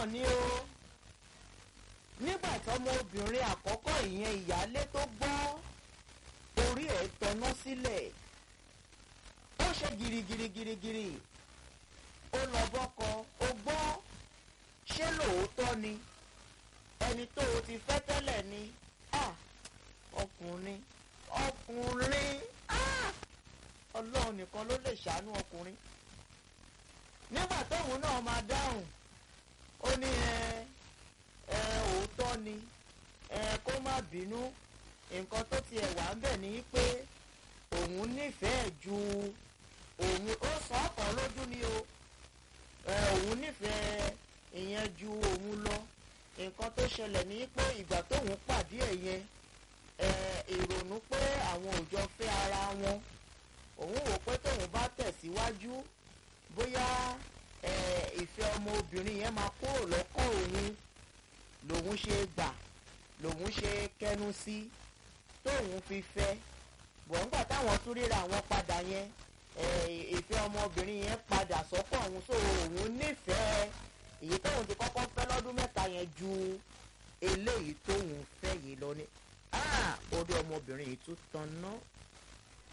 mọ̀ ní o nígbà tọmọbìnrin àkọ́kọ́ ìyẹn ìyálé tó gbọ́ orí ẹ̀ tẹná sílẹ̀ ó ṣe girigirigirigiri ó lọ bọ́kọ ó gbọ́ ṣé lóòótọ́ ni ẹni tó o ti fẹ́ tẹ́lẹ̀ ni ah ọkùnrin ọkùnrin ah ọlọ́run nìkan ló lè ṣàánú ọkùnrin nígbà tóun náà máa dáhùn ó ní ẹ ẹ òótọ́ ni ẹ kó má bínú nǹkan tó tiẹ̀ wà ń bẹ̀ ni pé òun nífẹ̀ẹ́ ju òun ó sọ ọkàn lójú ni o ẹ òun nífẹ̀ẹ́ ìyẹn ju òun lọ nǹkan tó ṣẹlẹ̀ ní pé ìgbà tóun pàdé ẹ̀ yẹn ẹ ìrònú pé àwọn ò jọ fẹ́ ara wọn òun wò pé tóun bá tẹ̀síwájú bóyá ẹ ìfẹ́ ọmọbìnrin yẹn máa kúrò lọ́kàn òun lòun ṣe gbà lòun ṣe kẹnu sí tóun fi fẹ́ bọ̀ ńgbà táwọn tún ríra àwọn padà yẹn ìfẹ́ ọmọbìnrin yẹn padà sọ́kàn òun so òun nífẹ̀ẹ́ èyí tóun ti kọ́kọ́ fẹ́ lọ́dún mẹ́ta yẹn ju eléyìí tóun fẹ́ yìí lọ ni orí ọmọbìnrin yìí tún tan náà